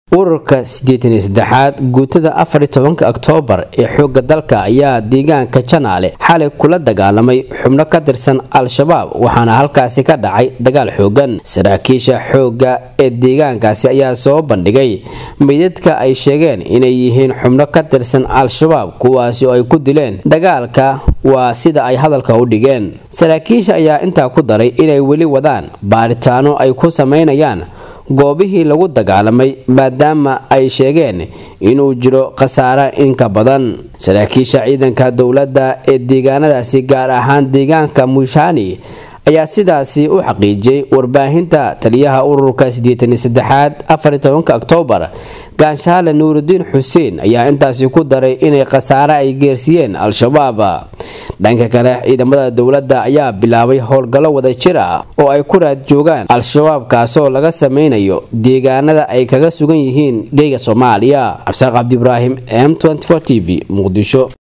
ururka siddeetan iyo saddexaad guutada afar iyo tobanka oktoobar ee xoogga dalka ayaa deegaanka janaale xalay kula dagaalamay xubno ka tirsan al-shabaab waxaana halkaasi ka dhacay dagaal xoogan saraakiisha xoogga ee deegaankaasi ayaa soo bandhigay meydadka ay sheegeen inay yihiin xubno ka tirsan al-shabaab kuwaasi oo ay ku dileen dagaalka waa sida ay hadalka u dhigeen saraakiisha ayaa intaa ku daray inay weli wadaan baaritaano ay ku sameynayaan goobihii lagu dagaalamay maadaama ay sheegeen inuu jiro khasaare inka badan saraakiisha ciidanka dowladda ee deegaanadaasi gaar ahaan deegaanka mushani ayaa sidaasi u xaqiijiyey warbaahinta taliyaha ururka siddeetan iyo saddexaad afar iyo tobanka oktoobar gaanshaale nuurudiin xuseen ayaa intaasi ku daray inay khasaare ay geersiiyeen al-shabaab dhanka kale ciidamada dowladda ayaa bilaabay howlgallo wada jir ah oo ay ku raad joogaan al-shabaab kaasoo laga sameynayo deegaanada ay kaga sugan yihiin geyga soomaaliya cabsaaq cabdi ibraahim m t v muqdisho